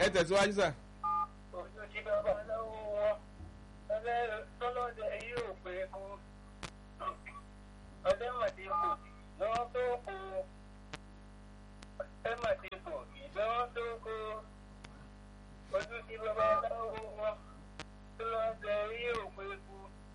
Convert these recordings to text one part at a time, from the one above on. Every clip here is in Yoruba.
ẹ tẹ̀síwájú sà. ojú tí bàbá lọ́wọ́ wọn ọlẹ́ tọ́lọ́dẹ yóò pé kú ọdẹ màdìbò lọ́wọ́ tó kú ọdẹ màdìbò lọ́wọ́ tó kú ojú tí bàbá lọ́wọ́ wọn tọ́lọ́dẹ yóò pé kú.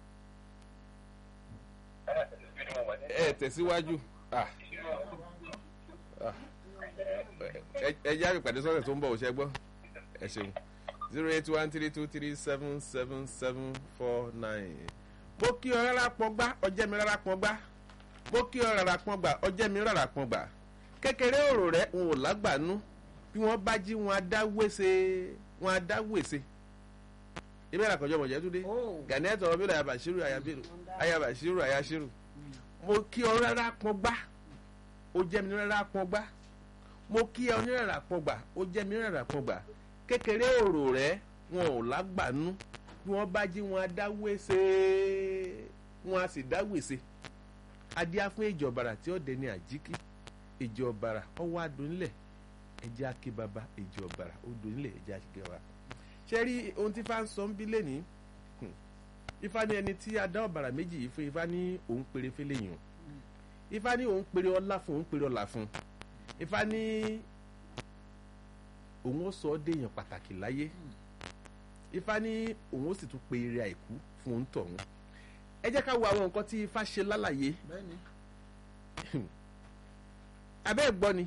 ẹ tẹ̀síwájú. Ah, ah. ẹ ẹ jẹ́ àpèpàdé sọ́sẹ̀ tó ń bọ̀ òṣẹ́ gbọ́ ẹ ṣeun zero eight one three two three seven seven seven four nine. mo kí ọ rárá pọn gbá ọjẹ́ mi rárá pọn gbá mo kí ọ rárá pọn gbà ọjẹ́ mi rárá pọn gbà kékeré òrò rẹ ń wò lágbàánú bí wọ́n bá jí wọn á dá wèsè wọn á dá wèsè ibi ìlà kọjọ mọ̀jẹ́ túndé gani ẹ̀tọ́ ọ̀rọ̀ bílẹ̀ ayabashiru ayabiru ayabashiru ayashiru mo kí ọ rárá pọn gbá ó jẹ́ mi rárá pọn gbá mo kí ọ ní rárá pọn gbà ó jẹ́ mi rárá pọn gbà kékeré òrò rẹ wọn ò lágbàánú bí wọ́n bá jí wọn á dá wèsè wọn á sì dá wèsè adíá fún ìjọbara tí ó dé ní àjíkí ìjọbara ọwọ́ adùnlẹ̀ ẹjẹ́ akébaba ìjọbara ó dùnlẹ̀ ẹjẹ́ akébaba ṣe rí ohun tí ifá ń sọ ń bí lẹ́ni ifá ní ẹni tí a dá ọ̀bàrà méjì yìí fún ifá ní òun péré fẹ́lẹ́ yìí ifá ní òun péré ọlá fún òun péré ọlá fún ifá ní òun ó sọ ọ́ déèyàn pàtàkì láyé ifá ní òun ó sì tún pe eré àìkú fún òun tọ̀hún ẹ jẹ́ ká wo àwọn nǹkan tí ifá ṣe lálàyé bẹ́ẹ̀ni abẹ́ ẹ̀ gbọ́ ni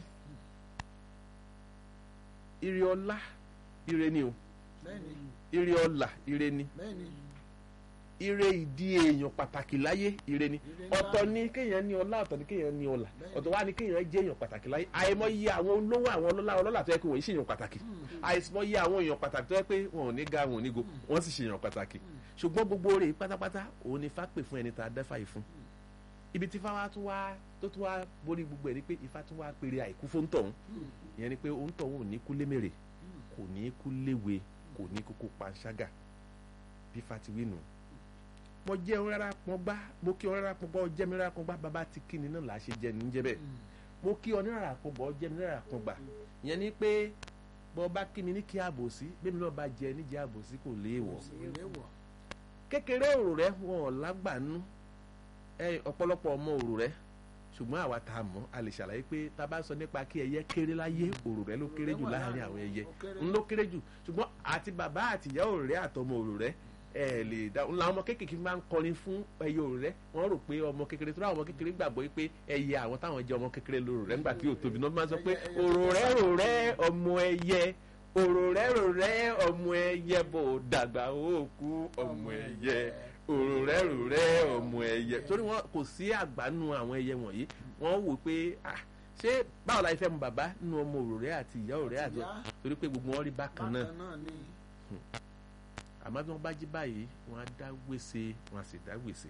ire ọlá ire ni o bẹ́ẹ̀ni ire ọlà ire ni bẹ́ẹ̀ni ire ìdí èèyàn pàtàkì láyé ire ni Ire ọ̀tọ̀ ńlá. ni kéèyàn ní ọlá ọ̀tọ̀ ni kéèyàn ní ọlà Bẹ́ẹ̀ni. ọ̀tọ̀ wá ni kéèyàn jẹ́ èèyàn pàtàkì láyé àìmọye àwọn olówó àwọn ọlọ́lá ọlọ́lá tó yẹ pé wọ́n yìí ṣèyàn pàtàkì àìmọye àwọn èèyàn pàtàkì tó yẹ pé wọn ò ní ga wọn ò ní go wọ́n sì ṣèyàn pàtàkì ṣùgbọ́n gbogbo rẹ̀ pátápátá òun ni ifá pè fún ẹni tá a dẹ́fà yìí fún ibi tí ifá wa tún wá tó tún wá borí gbogbo ẹ̀ ni pé ifá tún wá pèrè àìkú fún tọ̀hún ìyẹn ni pé òun tọ̀hún ò ní kú lémèrè kò ní kú léwe kò ní kókó panṣágà bí ifá ti wí nù mo jẹ́ òun rárá pọn gbá mo kí òun rárá pọn gbá ọjẹ́ mi rárá pọn gbá bàbá ti kí ni náà là á ṣe jẹ ní jẹ bẹ́ẹ̀ mo kí ọ ní rárá pọn gbá ọjẹ́ mi rárá pọn gbà ìyẹn ni pé bọ́ bá kí mi ní kí àbòsí bẹ́ẹ̀ mi náà bá jẹ níjẹ́ àbòsí kò léèwọ̀ ìléwọ̀ kékeré òrò rẹ wọn ò lágbàánú ẹ ọ̀pọ̀lọpọ̀ ọmọ òrò rẹ ṣùgbọ́n àwa tá a mọ̀ a lè ṣàlàyé pé tá a bá sọ nípa kí ẹyẹ kéré láyé òrò rẹ ló kéré jù láàrin àwọn ẹyẹ ń ló kéré jù ṣùgbọ́n àti bàbá àti ìyá òrò rẹ àtọmọ òrò rẹ ẹ lè dá ń la ọmọ kékeré máa ń kọrin fún ẹyẹ òrò rẹ wọ́n rò pé ọmọ kékeré tó ráwọn ọmọ kékeré gbàgbọ́ pé ẹyẹ àwọn táwọn jẹ ọmọ kékeré lórò rẹ nígbà tí ò tóbi náà máa sọ pé òrò rẹ rò rẹ ọmọ ẹyẹ òrò rẹ rò rẹ ọmọ ẹyẹ bò dàgbà ó kú ọmọ ẹyẹ òrò rẹ rò rẹ ọmọ ẹyẹ torí wọn kò sí àgbánú àwọn ẹyẹ wọ̀nyí wọ́n wò pé ah ṣé báwo la fẹ́ mu bàbá nínú ọmọ òrò rẹ àti ìyá òrò rẹ àti ìyá. torí pé gbogbo wọn rí bákan náà bákan náà ni àmọ́ bí wọ́n bá jí báyìí wọ́n á dá gbèsè wọ́n á sì dá gbèsè.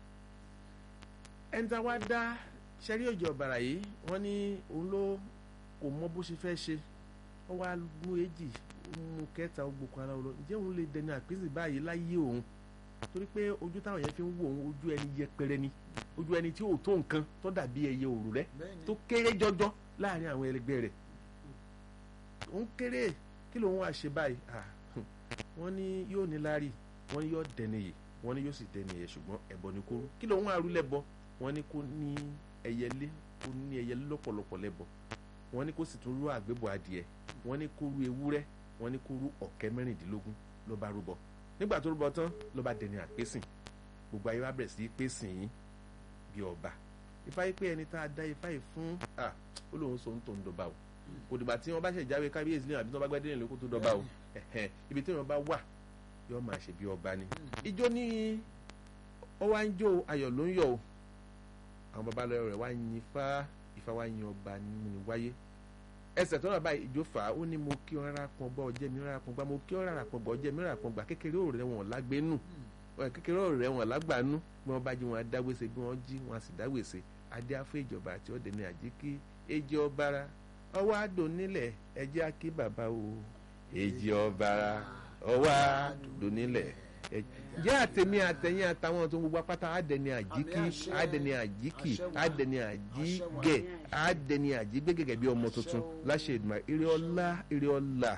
ẹni tá a wá dá sẹ́rí òjò ọ̀bàrà yìí wọ́n ní òun ló kò mọ bó ṣe fẹ́ ṣe wọ́n wá mú èjì ó mú kẹta ó gbókun ara lọ ǹjẹ́ òun lè dẹni àpèsè báyìí láyé òun torí pé ojú táwọn yẹn fi ń wo òun ojú ẹni yẹpẹrẹ ni ojú ẹni tí ò tó nǹkan tó dàbí ẹyẹ òrù rẹ bẹ́ẹ̀ni tó kéré jọjọ láàrin àwọn ẹlẹgbẹ́ rẹ̀ òun kéré kí lòun wá ṣe báyìí Ah, hmm. wọ́n ní yóò ní láárí wọ́n ní yóò dẹniyè wọ́n ní yóò sì dẹniyè ṣùgbọ́n ẹbọ ni kó rú kí lòun wá rú lẹ́bọ wọ́n ní kó ní ẹyẹlé kó ní ẹyẹlé lọ́pọ̀lọpọ̀ lẹ́bọ wọ́n ní kó sì tún rú àgbébọ̀ adìẹ wọ́n ní kó rú ewúrẹ́ wọ́n ní kó rú ọ̀kẹ́ mẹ́rìndínlógún ló bá rúbọ nígbà tó rúbọ tán ló bá dẹni àpésìn gbogbo ayé wa bẹ̀rẹ̀ sí í pésìn yín bí ọba ifá yìí pé ẹni tá a dá ifá yìí fún ah ó lóun sọ ń tó ń dọba o kò dìgbà tí wọn bá ṣe jáwé kábíyèsí lẹ́yìn àbí tí wọn bá gbádé nílùú kó tó dọba o ẹ̀hẹ́n, ibi tí wọn bá wà yóò máa ṣe bí ọba ni ijó ní ó wá ń jó ayọ̀ ló ń yọ̀ o àwọn babaláwo rẹ̀ wá yin ifá ifá wá yin ọba nínú ni wáyé ẹsẹ̀ tó náà báyìí ijó fà á ó ní mo kí ọ rárá pọn gbọ́ ọjẹ́ mi rárá pọn gbà mo kí ọ rárá pọn gbọ́ ọjẹ́ mi rárá pọn gbà kékeré òrè wọn lágbénú wọn kékeré òrè wọn lágbàánú bí wọn bá jí wọn adáwèsè bí wọn jí wọn sì dáwèsè adé afọ ìjọba àti ọdẹ ní àjíkí èjì ọbara ọwọ́ àdó nílẹ̀ ẹjẹ́ akí bàbá o èjì ọbara ọwọ́ àdó nílẹ̀ jẹ́ àtẹ̀mí àtẹ̀yìn àtàwọn tó ń gbogbo apáta àdẹni àjíkí Àmì àṣẹ. àdẹni àjíkì Àṣẹ wà. àdẹni àjígẹ̀ àdẹni àjígbé gẹ́gẹ́ bí ọmọ tuntun láṣẹ ìdùnnà eré ọlá eré ọlá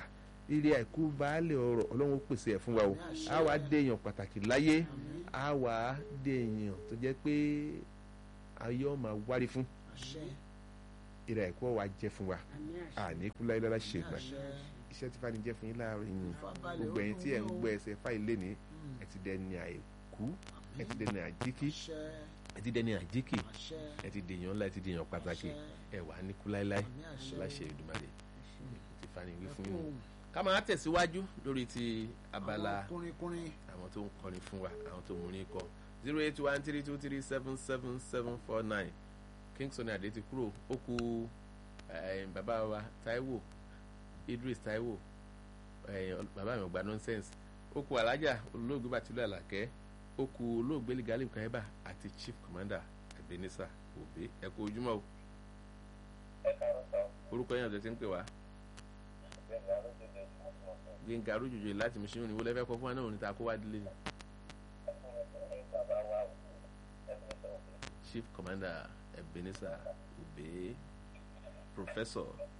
ire àìkú baálé ọrọ̀ ọlọ́run ó pèsè ẹ̀ fún wa o Àmín, àṣẹ. á wá dé èèyàn pàtàkì láyé Àmín. á wá dé èèyàn tó jẹ́ pé ayé ọ̀ máa wárí fún àṣẹ ire àìkú ọ̀ wá jẹ́ fún wa àmì àṣẹ àní kú láyé lára ṣe ìgbà àṣẹ iṣẹ́ tí fani jẹ́ fún yín láàárọ̀ yìí Ìfàbalẹ̀ gbogbo ẹ̀yin tí ẹ̀ ń okun gbọ́ ẹsẹ̀ fáìlì lé ní Mm. ẹ ti dẹni àìkú ẹ ti Àmín. dẹni àjíkí àṣẹ ẹ ti dẹni àjíkì àṣẹ ẹ ti dèèyàn ńlá ẹ ti dèèyàn pàtàkì àṣẹ. ẹ wà ní kú láéláé Àmín àṣẹ. láṣẹ Èdùmàrè ti fani wí fún yín Ẹkún ká máa tẹ̀síwájú lórí ti abala àwọn kùnrinkùnrin àwọn tó ń kọrin fún wa àwọn tó múrin kọ zero eight one three two three seven seven seven four nine Kingston adé ti kúrò ó kù eh, bàbá wa Táíwò Idris Táíwò eh, bàbá mi ò gba nonsense ó kù alájà olóògbé Bàtúlẹ̀ Àlàkẹ́ ó kù olóògbé Ligali Kaiba àti Chief Commander Ebenezer Obe ẹ kú ojúmọ́ o ẹ káàárọ̀ sọ orúkọ yẹn ọ̀dọ̀ ti ń pè wá gbẹ̀ngà lójoojú ìfọwọ́sowọ́sọ Gbẹ̀ngà Arújòjò láti Mùsùlùmí ni wọ́n lẹ́fẹ̀ẹ́ kọ́ fún wa náà òní ta kó wá délé ni ẹ̀fún bàbá wa ò ẹ̀fún sọ̀rọ̀ Chief Commander Ebenezer Obe Professor